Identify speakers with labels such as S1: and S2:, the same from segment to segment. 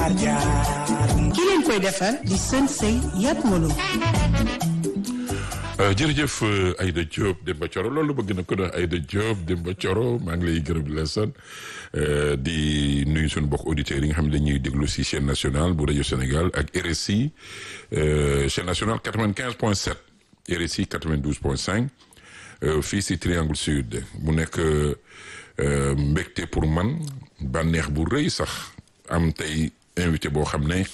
S1: jaar jaar
S2: ki leen koy defar di sën sëy yat molo
S3: jërëjëf Aïda Diop Demba Thioro loolu bëgg na ko doon Aïda Diop Demba Thioro maa ngi lay gërëm di la sant di nuyu suñu mbokk auditeurs yi nga xam ne dañuy déglu si chaîne nationale bu rajo Sénégal ak RSI chaîne nationale 95 point 7 RSI 92 point 5 fii si Triangle Sud mu nekk mbégte pour man bànneex bu rëy sax am tey invité boo xam ne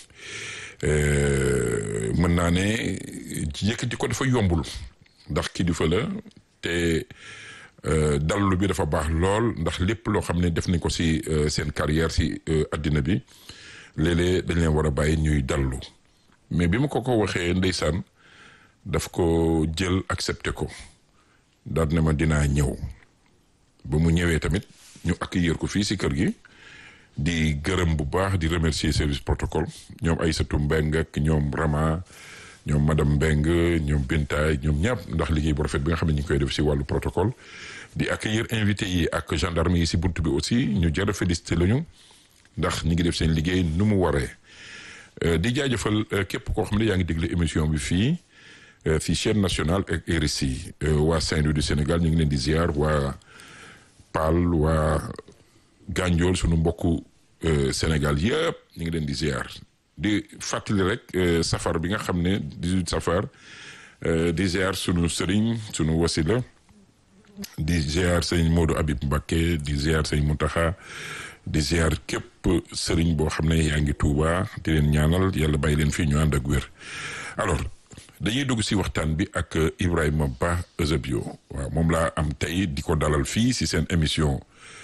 S3: mën naa ne yëkkati ko dafa yombul ndax kilifa la te dallu bi dafa baax lool ndax lépp loo xam ne def nañ ko si seen carrière si addina bi léeg-léeg dañ leen war a bàyyi ñuy dallu mais bi ma ko ko waxee ndeysaan daf ko jël accepté ko daal ne ma dinaa ñëw ba mu ñëwee tamit ñu accueillir ko fii si kër gi di gërëm bu baax di remercier service protocole ñoom Aïssatou Mbeng ak ñoom Rama ñoom madame Mbeng ñoom Bintaay ñoom ñàpp ndax liggéey bu rafet bi nga xam ne ñu ngi koy def si wàllu protocole di accueillir invité yi ak gendarme yi si bunt bi aussi ñu jar a félicité lañu ndax ñi ngi def seen liggéey nu mu waree di jaajëfal képp koo xam ne yaa ngi déglu émission bi fii fii chaîne nationale ak RSI waa Saint-Louis du Sénégal ñu ngi leen di ziar waa Paal waa Ganjool sunu mbokku Sénégal yëpp ñu ngi leen di ziar di fàttali rek safar bi nga xam ne 18 safar di ziar sunu sëriñ sunu wasila di ziar sëñ Modou Habib Mbacké di ziar sëñ Mountakha di ziar képp sëriñ boo xam ne yaa ngi Touba di leen ñaanal yàlla bàyyi leen fii ñu ànd ak wér alors dañuy dugg si waxtaan bi ak Ibrahima Ba Eusebio waaw moom laa am tey di ko dalal fii si seen émission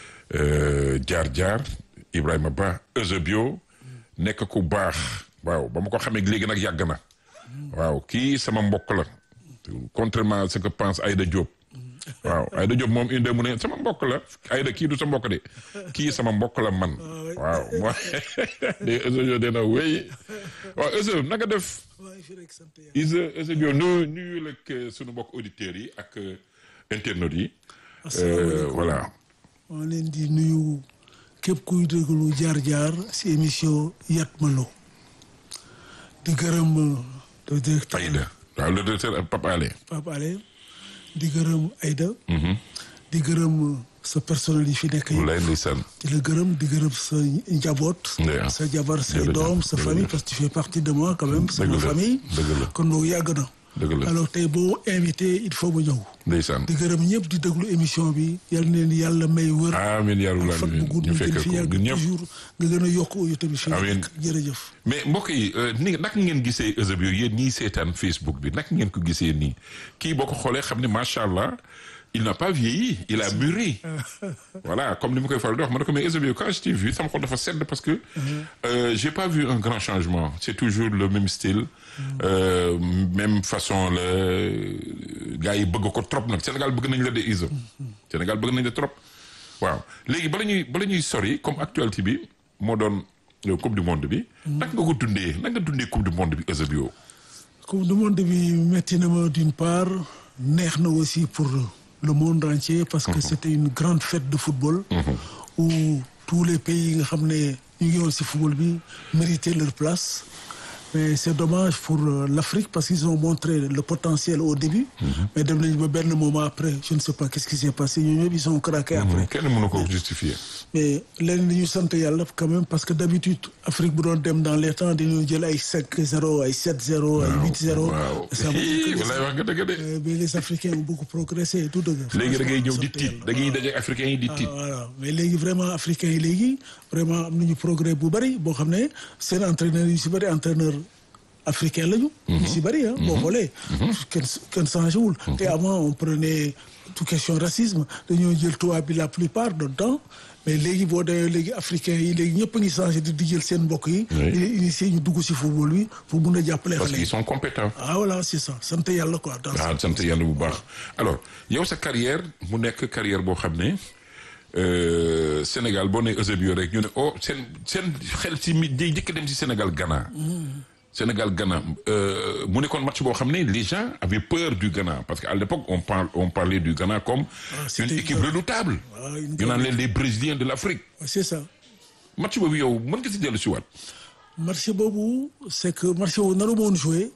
S3: jaar jaar Ibrahima Ba Eusebio nekk ku baax waaw ba ma ko xamee léegi nag yàgg na waaw kii sama mbokk la contrairement à ce que pense Aïda Diop waaw Aïda Diop moom inde mu ne sama mbokk la Aïda kii du sa mbokk de kii sama mbokk la man waaw moi de Eusebio dina wéy waaw Eusebio naka def Isa Eusebio nu nuyu lak sunu mbokk auditeurs yi ak internautes yi voilà
S4: maa leen di nuyu képp kuy déglu jaar-jaar si émission Yat Malo di gërëm le directeur
S3: Aïda waaw le directeur Pape Alé
S4: Pape Alé di gërëm Aïda di gërëm sa personnel yi fi nekk yi
S3: lay ndeysaan
S4: di la gërëm di gërëm sa njaboot sa jabar say doom sa famille parce que tu fais partie de moi quand même sama famille kon boobu yàgg na
S3: dëgg la
S4: alors tey boo invité il faut ma ñëw
S3: ndeysaan
S4: di gërëm ñëpp di déglu émission bi yal na leen yàlla may wër
S3: amiin yaa rabbal
S4: fan bu gudd
S3: ñu
S4: ñu
S3: fekk
S4: gën fi
S3: ko
S4: yàgg
S3: ñun ñëpp
S4: toujours nga gën a yokk audio tamit fi
S3: Amiin.
S4: jërëjëf
S3: mais mbokk yi ni naka ngeen gisee Eusebio yéen ñii seetaan Facebook bi naka ngeen ko gisee nii kii boo ko xoolee xam ne macha allah il n'a pas vieilli il a mûri voilà comme ni ma koy faral di wax ma ne ko mais Eusebio quand je t'ai vu sama xol dafa sedd parce que euh, j'ai pas vu un grand changement c'est toujours le même style euh, même façon la gars yi bëgg ko trop nag Sénégal bëgg nañ la de Isa Sénégal bëgg nañ la trop waaw léegi bala ñuy bala ñuy sori comme actualité bi moo doon euh, coupe du monde bi naka nga ko dundee naka nga dundee coupe du monde bi Eusebio
S4: coupe du monde bi métti na ma d'une part neex na aussi pour le monde entier parce que c'était une grande fête de football où tous les pays yi nga xam ne ñu ngi woon si football bi méritaient leur place mais c'est dommage pour euh, l'Afrique parce qu'ils ont montré le potentiel au début mais dem nañu ba benn moment après je ne sais pas qu'est-ce qui s'est passé ñoom ñëpp ils sont craqués après
S3: kenn mënu ko justifier
S4: mais leen li ñu sant yàlla quand même parce que d'habitude Afrique bu doon dem dans les temps dañu jël ay 5-0 ay 7-0 ay 8-0
S3: waaw
S4: ça veut dire que
S3: walaay wax nga dëgg de
S4: Euh, mais les Africains ont beaucoup progressé et tout dëgg.
S3: léegi da ngay ñëw di
S4: sant
S3: tiit
S4: yàlla.
S3: da ngay daje africains yi di
S4: Ah,
S3: tiit
S4: voilà mais léegi vraiment africains yi léegi vraiment am nañu progrès bu bari boo xam ne seen entraîneurs yu si bari entraîneur africain lañu. yu si bari ah. boo xoolee. kenn kenn changé wul. te avant on prenait tout question racisme dañoo jël tubaab bi la plupart du temps mais léegi boo demee léegi africains yi léegi ñëpp a ngi changé di di jël seen mbokk yi.
S3: Oui.
S4: di leen initier ñu dugg si football bi pour mun a jàppale
S3: parce
S4: xale
S3: qu'ils
S4: yi.
S3: sont compétents
S4: ah voilà c'est ça sant yàlla quoi. dans
S3: waaw sant yàlla bu baax alors yow sa carrière mu nekk carrière boo xam ne euh, Sénégal boo nee Eusebio rek ñu ne oh seen seen xel si mi day jëkk dem si Sénégal Ghana Sénégal Ghana euh, mu nekkoon match boo xam ne les gens avaient peur du Ghana parce que à l'époque on parle on parlait du Ghana comme
S4: Ah,
S3: une
S4: c'était
S3: équipe
S4: une-
S3: redoutable
S4: Ah, une
S3: ñu naan
S4: grande
S3: leen les Brésiliens de l'Afrique
S4: c'est ça.
S3: match boobu yow mën nga si dellu si waat
S4: match boobu c'est que match boobu naru ma woon joué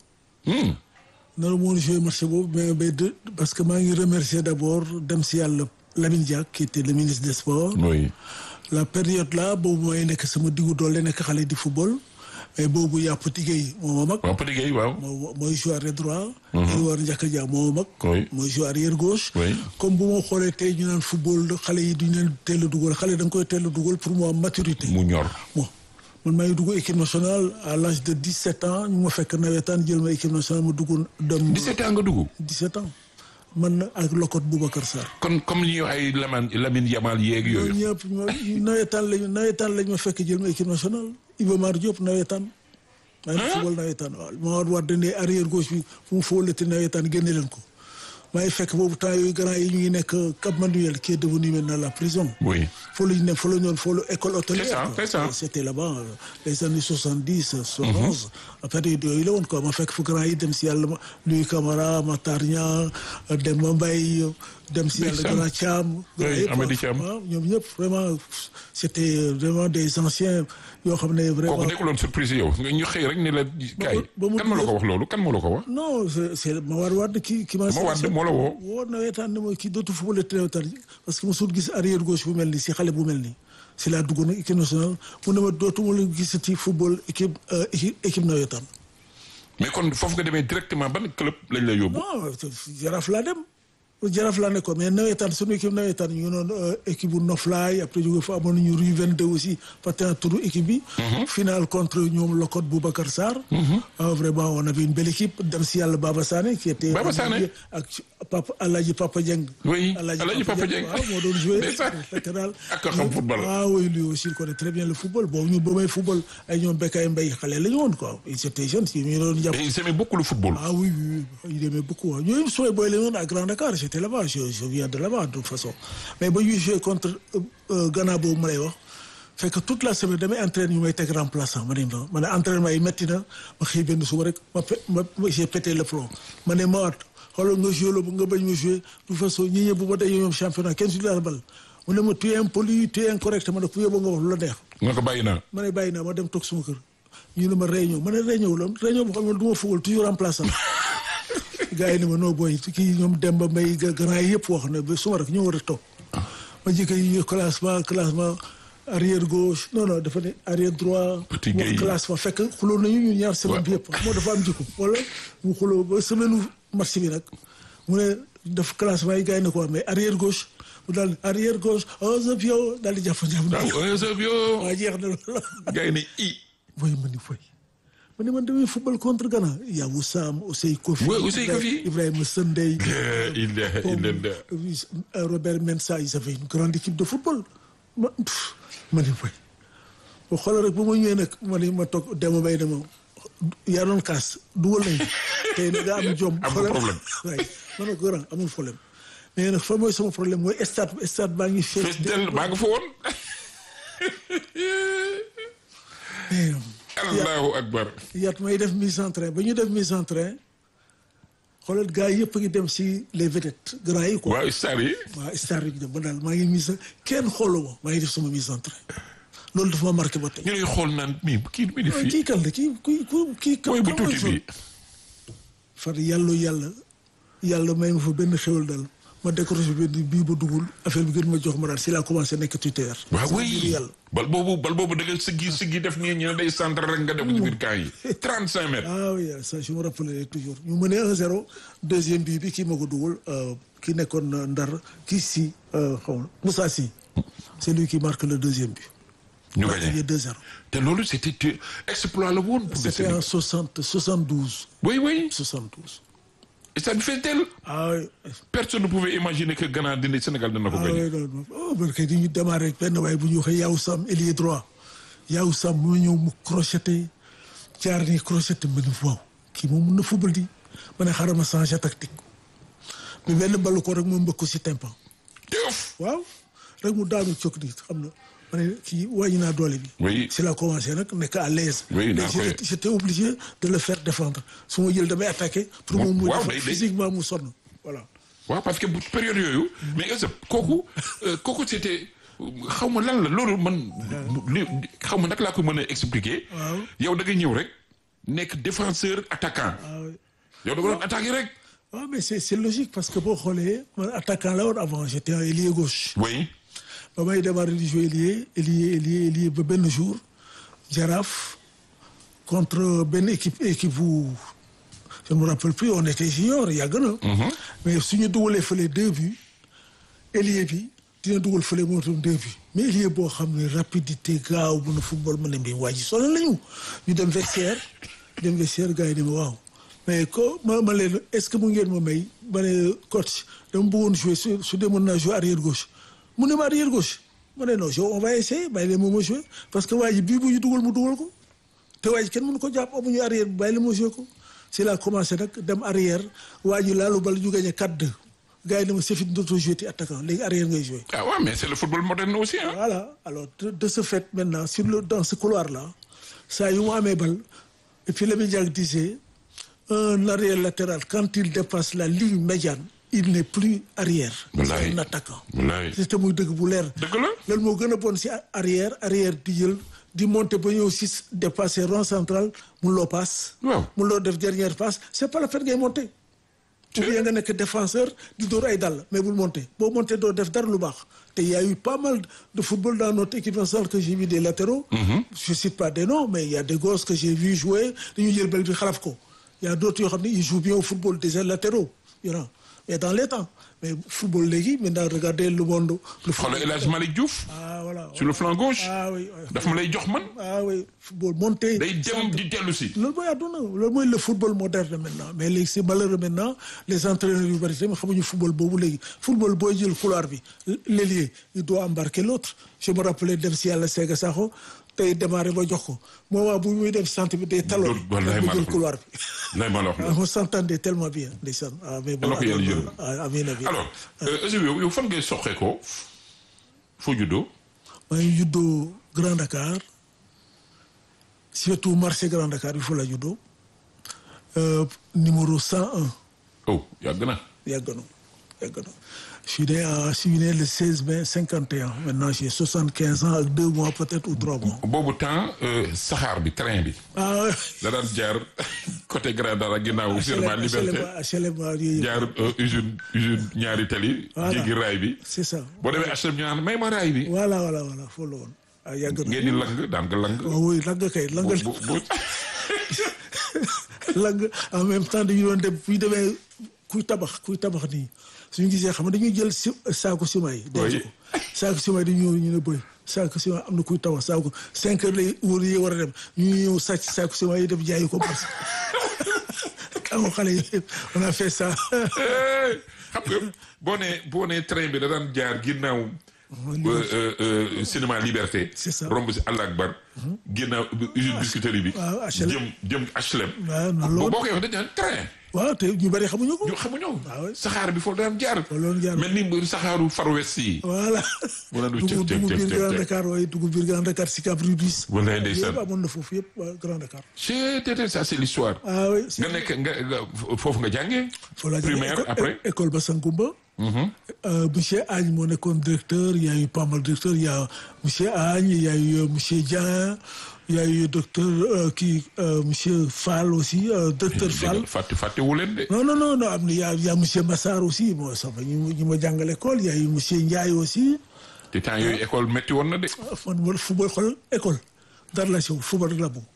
S4: naru ma woon joué match boobu mais mais de parce que maa ngi remercier d'abord dem si yàlla Lamine Diack qui était le ministre des sports
S3: oui
S4: la période là boobu mooy nekk sama diggu doole nekk xale di football mais boobu yaa Petit Gueye moo ma mag
S3: waaw Petit Gueye waaw
S4: moo mooy joueur arrière droit Edouard Ndiaka Dia moo ma mag
S3: Oui.
S4: mooy joueur arrière gauche
S3: Oui.
S4: comme bu ma xoolee tey ñu naan football xale yi duñu leen teel a dugal xale da nga koy teel a dugal pour mu am maturité
S3: mu ñor
S4: bon man maa ngi dugg équipe nationale à l'âge de 17 ans ñu ma fekk nawetaan jël ma équipe nationale ma dugg dem
S3: 17 ans nga dugg
S4: 17 ans man ak Lokot Boubacar Sarr
S3: kon comme li ñu ay Lamine Lamine Yamal yeeg
S4: ñooñu
S3: yooyu
S4: ñëpp ñoo- nawetaan lañu nawetaan lañ ma fekk jël ma équipe nationale Iba Mar Diop nawetaan maa ngi football nawetaan waaw ma war war dane arrière gauche bi fu mu fóolati nawetaan génne leen ko maa ngi fekk boobu temps yooyu grand yi ñu ngi nekk Cap Manuel qui est devenu maintenant la prison
S3: oui
S4: foo la ñu ne foo la ñu doon foo la école hôtelière
S3: C'est ça,
S4: quoi.
S3: c'est ça.
S4: c'était là-bas euh, les années soixante-dix soixante-onze période yooyu la woon quoi ma fekk fu grand yi dem si yàlla ma Louis Camara Matar Niang Demba Mbaye dem si yàlla
S3: Ndeysaan.
S4: grand Thiam grand
S3: Oui,
S4: yëpp,
S3: Amady
S4: quoi.
S3: Thiam.
S4: waaw ñoom ñëpp vraiment c'était vraiment des anciens yoo xam ne vraiment
S3: kooku nekkuloon surprise yow nga ñu xëy rek ni la kaay
S4: ba mu
S3: kan ma la ko wax loolu kan ma la ko wax
S4: non c'est c'est Mawar Wade ki ki ma
S3: Ma Wade moo la woo.
S4: woo nawetaan ne mooy kii dootu football te nawetaan parce que mosul gis arrière gauche bu mel nii si xale bu mel nii si laa dugg nag équipe nationale mu ne ma dootuma la gisati football équipe euh, équipe équipe nawetaan
S3: mais kon foofu nga demee directement ban club lañ la yóbbu
S4: non jaraaf laa dem jaraaf laa nekkoon mais nawetaan sunu équipe nawetaan ñu ngi noonu euh, équipe bu Noflaay après jóge fa amoon nañu rue 22 aussi parce que turu équipe bi. finale contre ñoom Lokot Boubacar Sarr. Ah, vraiment on avait une belle équipe dem si yàlla Baba Sané qui était.
S3: Baba Sané.
S4: ak Papa Alhaji Papa Dieng.
S3: Oui, Alhaji Papa Dieng.
S4: waaw moo doon joué.
S3: Ndeysaan.
S4: latéral.
S3: Ak a xam football.
S4: ah oui lui aussi il connaît très bien le football boobu ñun ba may football ay ñoom Bekay Mbaye xale la ñu woon quoi ils étaient jeunes si ñu doon jàpp.
S3: mais ils aimaient beaucoup le football
S4: Ah oui, oui, oui, il aimait beaucoup. hein. Ñooñu sooy booy la ñu à Grand Dakar j'étais là-bas je, je viens de là-bas de toute façon mais ba ñuy joué contre euh, euh, Ghana boobu ma lay wax fekk toute la semaine damay entraîne ñu may teg remplaçant ma ne ma ma ne entraînement yi métti na ma xëy benn suba rek ma pe ma ma- j'ai pété le plomb ma ne ma waat xoolal nga joué la bu nga bañ ma joué de toute façon ñi ñëpp bu ma dajee ñoom championnat kenn si la bal mu ne ma tu es impoli tu es incorrect ma ne ku yóbbu nga wax lu la neex
S3: nga ko bàyyi naa
S4: ma ne bàyyi naa ma dem toog suma kër ñu ne ma réunion ma ne réunion la réunion boo xam ne du ma football toujours remplaçant gars yi ne ma noo booy kii ñoom Demba Mbaye ga- grand yi yëpp wax na ba suma rek ñoo war a toog ma jëkk yi classement classement arrière gauche non non dafa ne arrière droit
S3: Petit
S4: wax
S3: Gueye.
S4: classement fekk xuloo nañu ñu ñaar semaine bi yëpp moo dafa am jikko wala mu xuloo ba semaine match bi nag mu ne def classement yi gars yi ne ko mais arrière gauche mu daal arrière gauche Eusebio daal di jàpp jàpp
S3: waaw Eusebio
S4: waa jeex na loolu
S3: gars yi ne i
S4: voy ma ni foy ma ne man damay football contre Ghana yaa Wissam Ousseyn Kofi
S3: Ouais, Ousseyn Kofi.
S4: Ibrahima Sendey
S3: La ilaha illallah
S4: euh, Robert Mensah ils avaient une grande équipe de football ma pff, ma ni foy ba xoolal rek ba ma ñëwee nag ma ne ma toog dema bay dema yaa doon kaas dugal nañ tey nag nga am jom
S3: Am nga
S4: xoolal
S3: problème.
S4: waaye ma ne ko grand amul problème mais nag fa mooy sama problème mooy stade stade baa ngi
S3: fees
S4: fees
S3: del maa nga fa woon
S4: mais
S3: allahu akbar
S4: yaat may def mise en train ba ñu def mise en train xoolal gars yëpp a ngi dem si les vedettes grands yi quoi.
S3: waaw star yi
S4: waaw star yi ñu dem ba daal maa ngi mise kenn xooluma maa ngi def sama mise en train loolu dafa ma marqué ba tey.
S3: ñu lay xool naan mi kii mi di
S4: waaw
S3: fii
S4: kii kan la kii kii kii kii.
S3: mooy bu
S4: kan mooy
S3: tuuti
S4: sol?
S3: bi
S4: far yàlla yàlla yàlla may ma fa benn xéwal daal ma décroché benn bii ba dugul affaire bi gën ma jox ma daal si laa commencé nekk tuteur.
S3: waaw
S4: sama
S3: oui
S4: biiru yàlla.
S3: bal boobu bal boobu da nga siggi siggi def nii ñu ne day centre rek nga def ci biir camp yi 35 mètres
S4: ah oui ça je me rappellerai toujours ñu mënee 1-0 deuxième bii bi kii ma ko dugal ki nekkoon euh, Ndar kii si euh, xaw ma Moussa Sy c'est lui qui marque le deuxième but.
S3: ñu
S4: Il y a
S3: gagné
S4: 2-0.
S3: te loolu c'était exploit la woon pour le
S4: C'était
S3: Sénégal
S4: en 60 72
S3: oui oui
S4: 72.
S3: et ça fait tel
S4: ah oui
S3: personne ne pouvait imaginer que Ghana dina Sénégal dina ko
S4: ah
S3: gagné
S4: oui non non oh parce que dañuy démarrer rek benn waaye bu ñu waxee Yaw Sam ailier droit Yaw Sam mu ñëw mu crocheté jaar ni crocheté ma ne waaw kii moom mun na football di ma ne xaaral ma changer tactique mais benn ballu ko rek mu mbëkk ko si tympan
S3: teuf
S4: waaw rek mu daanu cok di xam na ma ne kii wàññi naa doole bi.
S3: Oui.
S4: si la commencé nag nekk à l'aise
S3: Oui,
S4: mais
S3: naa koy-
S4: j'étais- j'étais obligé de le faire défendre su ma jël damay attaquer pour moom mu
S3: waaw,
S4: def
S3: day- day-
S4: physiquement mu sonn voilà
S3: waaw parce que bu période yooyu mais est-ce que kooku euh, kooku c'était xaw ma lan la loolu man li xaw ma naka laa ko mën a expliquer.
S4: Waaw.
S3: yow da nga ñëw rek nekk défenseur attaquant.
S4: Ah oui.
S3: yow da nga doon attaquer rek.
S4: waaw mais c'est c'est logique parce que boo xoolee man attaquant la woon avant j'étais un ailier gauche.
S3: oui.
S4: ba may démarrer di jouer ailier ailier ailier ailier ba benn jour Jaraaf contre benn équipe équipe bu je ne me rappelle plus on était junior yàgg na. mais suñu dugalee fële deux buts ailier bi dina dugal fële moo tam deux buts mais ailier boo xam ne rapidité gaaw mën a football mën a mbéy waa ji sonal lañu ñu dem vestiaire dem vestiaire gars yi ne ma waaw mais ko ma ma leen est-ce que mu ngeen ma may ma ne coach dama bëggoon jouer su su dee mën naa jouer arrière gauche mu ne ma arrière gauche ma ne non je on va essayer bàyyi leen moom ma jouer parce que waa ji bii bu ñu dugal mu dugal ko te waa ji kenn mënu ko jàpp amuñu arrière bi bàyyi leen ma jouer ko c'est là commencé nag dem arrière waa ji laalu bal ñu gagné 4-2 gars yi ne ma c'est fini dootoo jouer ti attaquant léegi arrière ngay jouer
S3: ah ouais mais c'est le football moderne aussi hein.
S4: voilà alors de, de ce fait maintenant sur le dans ce couloir là saa yu mu amee bal et puis Lamine Diack disait un arrière latéral quand il dépasse la ligne médiane il n'est plus arrière.
S3: Wallaay.
S4: c'est un attaquant.
S3: wallaay
S4: c'était muy dëgg bu leer.
S3: dëgg la.
S4: loolu moo gën a bon si arrière arrière di jël di monter ba ñëw si dépasser rond central mun loo passe.
S3: Waaw.
S4: mun loo def dernière passe c'est pas la peine ngay monter. ou bien nga nekk défenseur di dóor ay dàll mais bul monter boo monter doo def dara lu baax te y a eu pas mal de football dans notre équipe nationale que j'ai vu des latéraux. je cite pas des noms mais il y a des gosses que j'ai vu jouer dañuy jël bal bi xalaf ko y a d'autres yoo xam ne ils jouent bien au football des latéraux you know mais dans les temps mais football léegi maintenant regardez le monde. le
S3: xoolal El Hadj Malick Diouf.
S4: ah voilà.
S3: sur le flanc gauche.
S4: ah oui oui.
S3: daf ma lay jox man.
S4: ah oui football monté.
S3: day dem di dellu si.
S4: loolu mooy àdduna loolu mooy le football moderne maintenant mais léegi c'est malheureux maintenant les entraîneurs yu bari tamit xamuñu football boobu léegi football booy jël couloir bi l'ailier il doit embarquer l'autre je me rappelais dem si yàlla Sega Sakho tey démarré ba jox ko moment bu muy dem centre bi day taloo
S3: wallaay
S4: mu
S3: maa la
S4: jël
S3: ko
S4: couloir bi
S3: lay ma la wax
S4: ah on s'entendait tellement bien ndeysaan ah mais bon
S3: Yàlla ko yàlla yërëm.
S4: ah amiin amiin
S3: alors Eusebio yow yow fan ngay soxee ko foo juddoo.
S4: maa ngi juddoo Grand Dakar surtout marché Grand Dakar bi fa la juddoo euh, numéro 101
S3: oh yàgg na.
S4: yàgg na yàgg na je suis né à je suis né le 16 mai 51 maintenant j'ai 75 ans ak deux mois peut-être ou trois mois.
S3: boobu temps euh, saxaar bi train bi.
S4: ah
S3: da daan jaar côté Grand Dara ginnaaw Serment Liberté
S4: HLM yooyu
S3: jaar euh, usine usine ñaari tali.
S4: Voilà.
S3: jéggi raay bi.
S4: c'est ça.
S3: boo demee HLM ñu naan may ma raay bi.
S4: voilà voilà voilà foofu la woon. ah yàgg na
S3: ngeen di lang daan nga lang.
S4: waaw oui lang kay lang
S3: bu bu
S4: lang en même temps dañu doon dem buy demee kuy tabax kuy tabax nii suñu gisee xam nga dañuy jël si saako ciment yi. denc
S3: Oui.
S4: ko saako ciment yi dañuy ñëw ñu ne boy saako ciment am na kuy tabax saako cinq heures lay wóor yi war a dem ñu ñëw sàcc saako ciment yi dem jaayi ko parce que amoo xale yi on a fait ça.
S3: Eh, xam nga boo nee boo nee train bi da daan jaar ginnaaw. euh, euh, euh, cinéma Liberté.
S4: C'est ça.
S3: romb si Allah Akbar. ginnaaw usine biscuiterie bi.
S4: waaw, HLM.
S3: jëm jëm HLM.
S4: waaw noonu la
S3: boo
S4: woon
S3: boo koy wax dañu naan train.
S4: waaw te ñu bari xamuñu ko.
S3: ñu xamuñu.
S4: Ah oui.
S3: saxaar bi foofu daan jaar.
S4: Foofu la doon jaar.
S3: mel ni mbir saxaaru Far West yi.
S4: voilà.
S3: Mu naan du
S4: dugg
S3: cëf, cëf,
S4: dugg
S3: cëf,
S4: biir
S3: cëf,
S4: Grand
S3: cëf.
S4: Dakar waaye dugg biir Grand Dakar Sicap Rubis.
S3: Wallaay ndeysaan.
S4: yëpp amoon na foofu yëpp waa Grand Dakar.
S3: c'est c'est ça c'est l'histoire.
S4: ah oui.
S3: nga nekk nga nga foofu nga jàngee.
S4: Faut la
S3: primaire
S4: école-
S3: après.
S4: é- école Bassangoumba. Euh, monsieur Agne moo nekkoon directeur il y a eu pas mal de directeurs il y a monsieur Agne il y a eu euh, monsieur Dieng il y a eu docteur euh, kii euh, monsieur Fall aussi euh, docteur Fall.
S3: fàtte fàtte wu leen de.
S4: non non non non am na y a y a monsieur Massar aussi moo sama ñu ñu ma jàngal école il y a eu monsieur Ndiaye aussi.
S3: te temps yooyu école métti woon na de.
S4: ah fan wala football xool école dara la si wu football rek la bëgg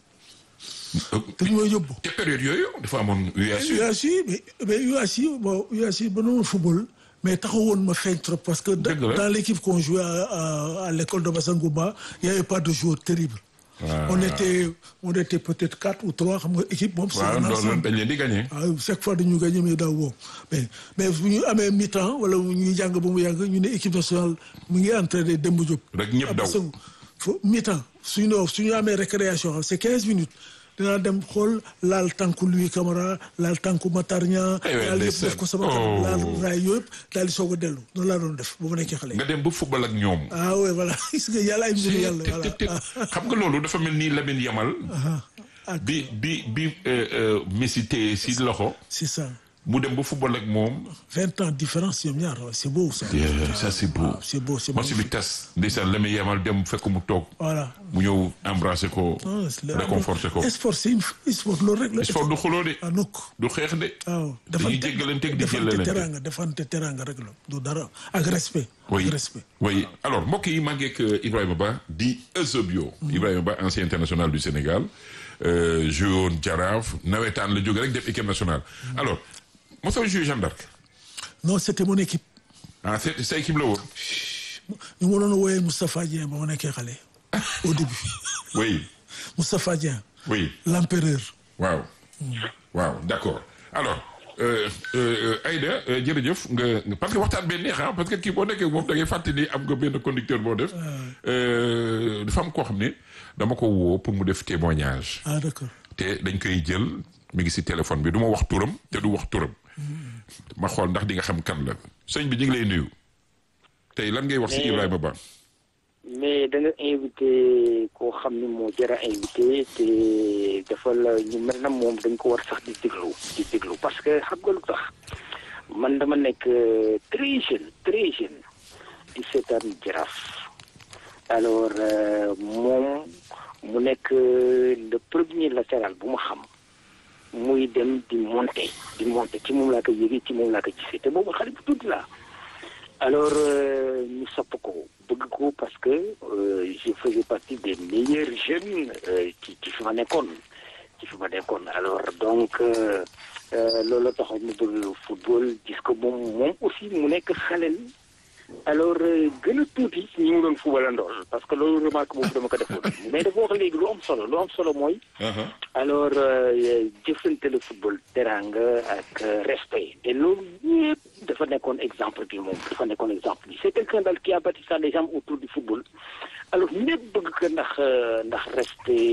S4: te ñu may yóbbu.
S3: te période yooyu dafa amoon UASU.
S4: UASU mais mais UASU bon UASU ba noonu football mais taxawoon ma feeñ trop parce que da-
S3: Dëgg la.
S4: dans l'équipe qu'on jouait à, à, à l'école de Bassangouba il y avait pas de joueurs terribles
S3: Ah.
S4: on était on était peut-être quatre ou trois xam nga équipe moom c'est
S3: waaw
S4: un
S3: loolu
S4: ensemble
S3: dañ leen di gagné.
S4: waaw chaque fois dañu gagné mais daaw woo mais mais bu ñu amee mi-temps wala ñuy jàng ba mu yàgg ñu ne équipe nationale mu ngi entraîné Demba Diop
S3: Rek ñëpp daw.
S4: Bassangou fo mi-temps suñu ne suñu amee récréation xam c'est quinze minutes dinaa dem xool laal tànku Louis Camara laal tànku Matar Niang
S3: Ay waay,
S4: laal yëpp
S3: ndeysaan.
S4: def ko sama
S3: Oh.
S4: kanam laal raay yooyu yëpp daal di soog a dellu noonu laa doon def ba mu nekkee xale
S3: nga dem ba football ak ñoom.
S4: ah oui voilà gis nga yàlla ay mbiru yàlla
S3: te
S4: voilà
S3: te te xam nga loolu dafa mel ni Lamine Yamal.
S4: ah
S3: bi bi bi euh, euh, Messi téye si loxo.
S4: c'est ça
S3: mu dem ba football ak moom.
S4: vingt ans différence ñoom ñaar c'est beau ça.
S3: ça c'est beau.
S4: c'est beau c'est
S3: match bi tas ndeysaan la muy yemal dem fekk mu toog.
S4: voilà
S3: mu ñëw embrasser ko. réconforter ko.
S4: sport c'est une sport loolu rek la.
S3: sport du xuloo de.
S4: ah nokk
S3: du xeex de.
S4: waaw
S3: dañuy jéggalanteeg di
S4: defante
S3: jëlalante.
S4: teranga defante teranga rek la du dara ak respect.
S3: oui
S4: ak respect.
S3: oui alors mbokk yi maa ngi ak Ibrahima Ba di Eusebio. Ibrahima Ba ancien international du Sénégal. joué woon Jaraaf nawetaan la jóge rek def équipe nationale. alors mosoo joué Jeanne d'Arc.
S4: non c'était mon équipe.
S3: ah c'est sa équipe la woon.
S4: ñu ma doon wooyee Moustapha Dieng ba ma nekkee xale. au début.
S3: oui
S4: Moustapha Dieng.
S3: oui
S4: l'empereur.
S3: waaw. waaw d'accord alors euh, euh, Aïda euh, jërëjëf nga nga- parce que waxtaan bee neex ah parce que kii boo nekkee moom da ngay fàtte ni am nga benn conducteur boo def. Euh, dafa am koo xam ne dama ko woo pour mu def témoignage.
S4: ah d'accord.
S3: te dañ koy jël mi ngi ci téléphone bi du ma wax turam te du wax turam ma xool ndax di nga xam kan la sëñ bi ñu ngi lay nuyu tey lan ngay wax ci
S1: Mais-
S3: Ibrahima Ba
S1: mais da nga invité koo xam ni moo jar a invité te dafa la ñu mel na moom dañ ko war sax di déglu di déglu parce que xam nga lu tax man dama nekk euh, très jeune très jeune di seetaan jaraaf alors euh, moom mu nekk euh, le premier latéral bu ma xam muy dem di monter di monter ci moom laa ko yëgee ci moom laa ko gisee te boobu xale bu tuuti laa alors euh, ñu sopp ko bëgg ko parce que euh, je faisais partie des meilleurs jeunes euh, ci ci fi ma nekkoon ci fi ma nekkoon alors donc euh, euh, loolu taxoon mu bëgg football gis ko moom moom aussi mu nekk xaleel alors euh, gën a tuuti ci ñi mu doon footballandool parce que loolu remarque boobu dama ko defoon mais dafa wax léegi lu am solo lu am solo mooy alors euh, jëfante le football teranga ak euh, respect te loolu yëpp dafa nekkoon exemple bi moom dafa nekkoon exemple bi c'est quelqu'un daal qui a bâti ça les gens autour du football alors ñëpp bëgg ko ndax euh, ndax respect